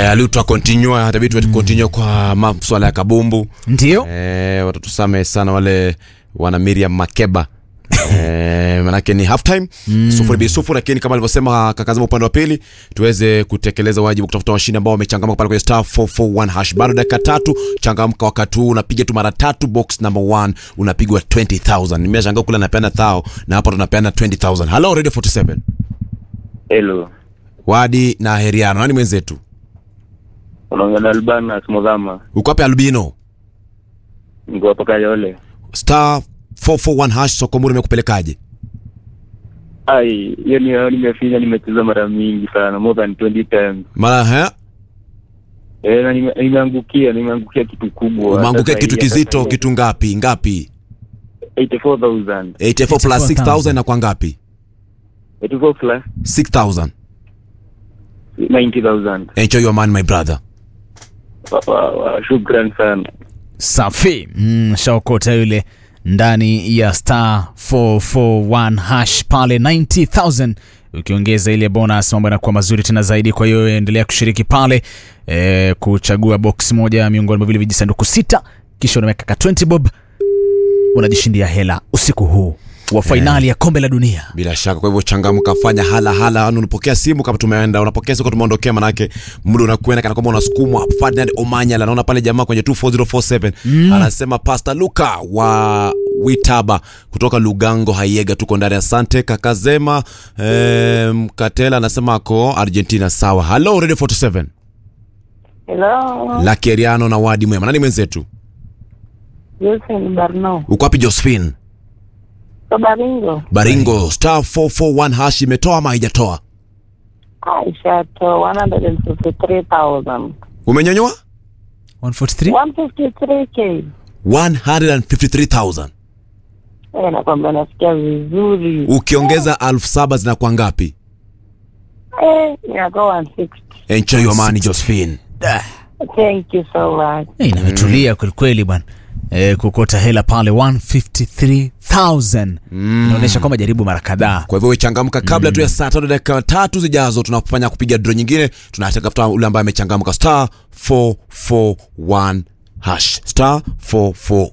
Eh, aliutwa continue hata vitu mm. continue kwa maswala ya kabumbu ndio eh, watatusame sana wale wana Miriam Makeba eh, manake ni half time mm. sufuri bi sufuri, lakini kama alivyosema kakazama upande wa pili tuweze kutekeleza wajibu kutafuta washindi ambao wamechangamka pale kwenye star 441 hash. Bado dakika tatu, changamka wakati huu, unapiga tu mara tatu, box number 1 unapigwa 20000 nimeshangaa kula napeana thao na hapa tunapeana 20000 hello radio 47 Hello. wadi na heriano nani mwenzetu Unaongea na Albanas Mudhama. uko wapi albino Niko hapa Kayole. star 441 hash sokomuri imekupelekaje Ai, hiyo ni nimefinya nimecheza mara mingi sana, more than 20 times. mara he Eh, na nime- nimeangukia, nimeangukia kitu kubwa. umeangukia Sasa kitu hii kizito hata- kitu ngapi ngapi 84,000. 84 plus 6000 na kwa ngapi 84 plus 6000 90,000. enjoy your man my brother Wa- wa- wa- Shukran sana. safi mm, shaokota yule ndani ya star 441 hash pale 90000 ukiongeza ile bonus mambo yanakuwa mazuri tena zaidi kwa hiyo endelea kushiriki pale e, kuchagua box moja miongoni mwa vile vijisanduku sita kisha unaweka ka 20 bob unajishindia hela usiku huu wa fainali ya kombe la dunia bila shaka kwa hivyo changamka fanya hala hala yani unapokea simu kama tumeenda unapokea simu tumeondokea manake muda unakwenda kana kwamba unasukumwa Ferdinand Omanyala naona pale jamaa kwenye 24047 mm. anasema Pastor Luka wa Witaba kutoka Lugango Hayega tuko ndani asante kakazema eh, Mkatela anasema ako Argentina sawa hello radio 47 Hello, Lucky Eriano na Wadi Mwema nani mwenzetu Wilson Barno. uko wapi Josephine So Baringo. Baringo star 441 hash imetoa ama haijatoa Aisha to 153,000. umenyonyoa 143 153k. 153000 Eh, nakwambia nasikia vizuri. ukiongeza elfu saba zinakuwa ngapi Eh, inakuwa 160. enjoy your money josephine Thank you so much. hey, nametulia kwelikweli bwana e, kukota hela pale 153000 inaonyesha kwamba jaribu mara kadhaa kwa hivyo wechangamka kabla tu ya saa tatu dakika tatu zijazo tunafanya kupiga dro nyingine tunatafuta ule ambaye amechangamka star 441 hash star 441